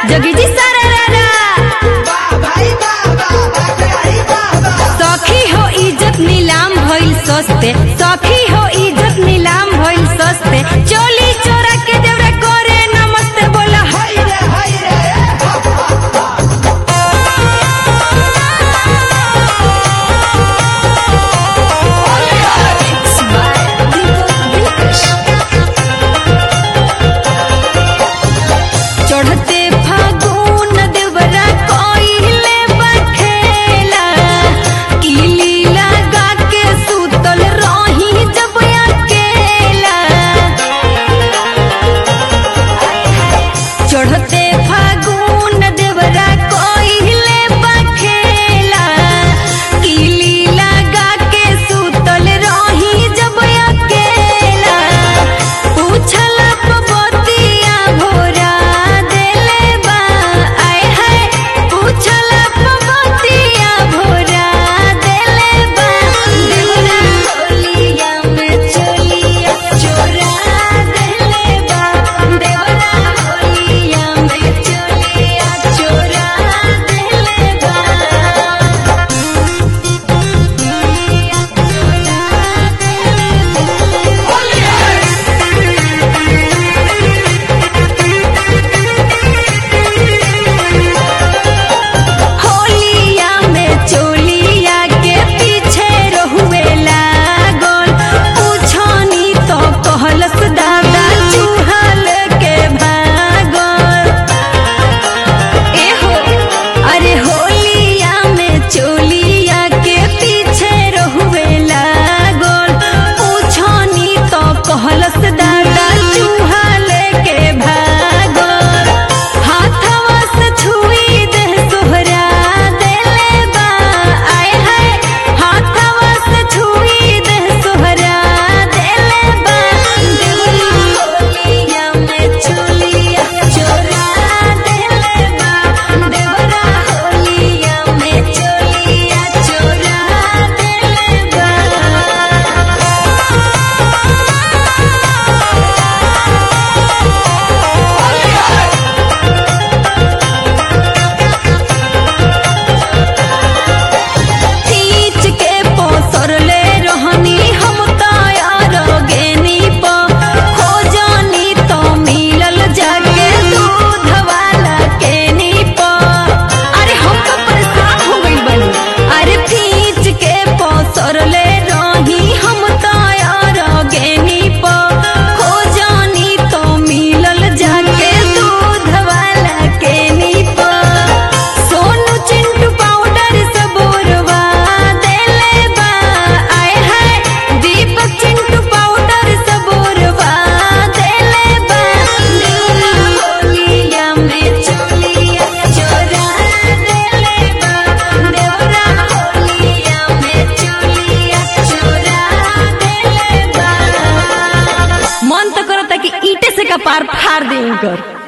जोगी जी सारा रारा सखी हो इज्जत नीलाम भइल सस्ते सखी हो इज्जत नीलाम भइल सस्ते चोली चोरा के देवरा करे नमस्ते बोला हाय चढ़ते फागुन देवरा कोइले बखेला किली लगा के सुतल रही जब अकेला चढ़ते फागुन देवरा कोइले बखेला किली लगा के सुतल रही जब अकेला पूछल पबतिया भोरा देले बा आय हाय पूछल पबतिया भोरा देले बा देवरा होलिया में चोलिया चोरा देले बा देवरा होलिया में चोलिया चोरा देले बा होलिया में चोलिया के पीछे रहुए लागल पूछनी तो कहलस दादा चूहल के भागल एहो अरे होलिया में चोलिया के पीछे रहुए लागल पूछनी तो कहलस दादा चूहल के भागल हाथवा से छुई दे सोहरा देले बा आय हाय हाथवा से छुई दे सोहरा देले बा देवरा होलिया में चोलिया चोरा देले बा देवरा होलिया में चोलिया चोरा देले बा तीच के पोसरले रहनी हम तैयार गेनी प खोजनी तो मिलल जाके दूध वाला केनी प अरे हम तो परेशान हो गइल बनी अरे तीच के पोसरले रही हम तैयार गेनी प खोजनी तो मिलल जाके दूध वाला केनी प सोनू चिंटू पाउडर सबोरवा देले बा आय हाय दीपक चिंटू पाउडर सबोरवा देले बा देवरा होलिया में चोलिया चोरा देले बा देवरा होलिया में चोलिया चोरा देले बा मन तो करता कि ईटे से कपार फाड़ दे कर